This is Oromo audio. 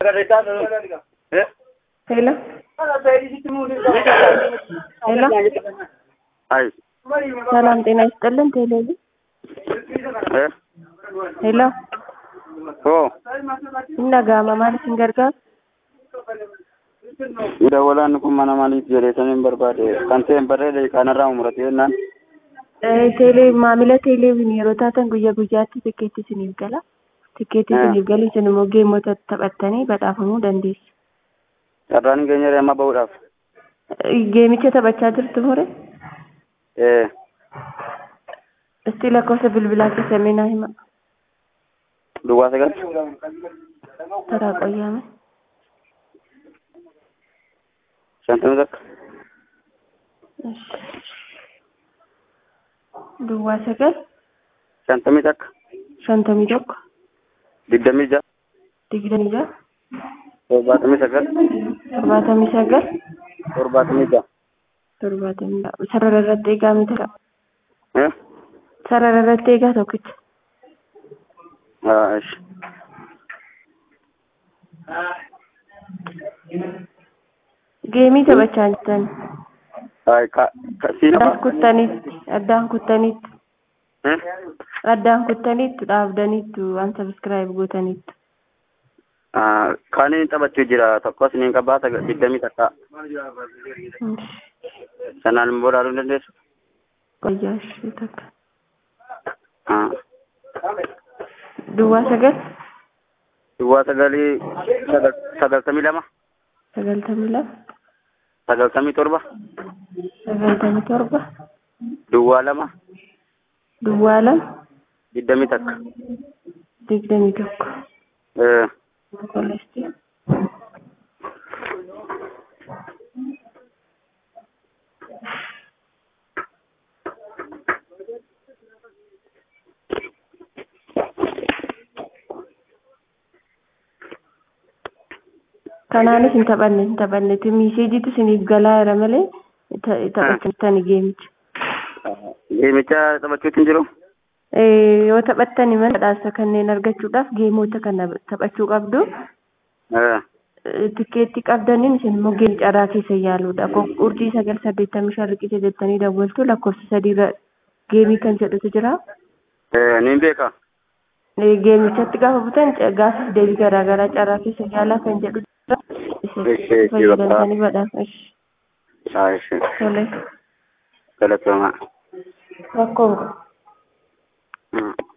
Hello. ሄሎ አይ ሰላም ጤና ይስጥልን። ቴሌቪ እ ሄሎ ኦ innagama maal isin gargaaru dawalaan kun mana maaliif jedheetaniin barbaade kan ta'een barreede kanarraa umurate jennaan Eh, teelee maamila teeleeviin yeroo taatan guyyaa guyyaatti tikkeetti isiniif gala tikkeetti Ah. isiniif gali isin immoo geemota taphattanii badhaafamuu dandeessu carraan keenya amma bahuudhaaf Eh, geemicha taphachaa jirtu ture ee istii lakkoofsa bilbilaa keessanii naa hima duwwaa sagal taraa qoyyaame shantamii takka Ish. duwwaa sagal shantamii takka shantamii tokko digdamii ja'a digdamii ja'a torbaatamii sagal torbaatamii sagal torbaatamii ja'a torbaatamii ja'a sarara irratti eegaa miti qaba ee sarara irratti eegaa tokkicha haa ishi geemii taphachaa jirtan haa ka ka siin addaan kuttaniitti addaan kuttaniitti ee addaan kuttaniittu dhaabdaniittu waan sabiskiraayib gootaniittu haa kaaniin taphachuu jira tokkos niin qabaa sagal digdamii takka sanaan immoo ilaaluu dandeessu qoyyaa ishee takka haa duwwaa sagal duwwaa sagalii sagal sagaltamii lama sagaltamii lama sagaltamii torba sagaltamii torba duwwaa lama duwwaa lama digdamii takka digdamii tokko ee qoleesti kanaanis hin taphanne hin taphanne miiseejiitu isiniif galaa jira malee ta- taphattani geemicha Geemicha taphachuutti hin jiru? Eh, yoo taphattani mana badhaasa kanneen argachuudhaaf geemota kana taphachuu qabdu Ee, Eh, tikkeetti qabdaniin isin immoo geem caraa keessa yaaluudha urjii sagal saddeettamii shan riqicha jettanii dawwaltu lakkoofsa sadiirra geemii kan jedhutu jira ee, niin beeka. Eh, geemichatti gaafa butan ca- gaafis deebii garaagaraa caraa keessa yaalaa kan jedhu jira isin Ishee fayyadamtanii badhaasa ish Haa, ishee. tole Galatoomaa. rakkoon qabu Mm.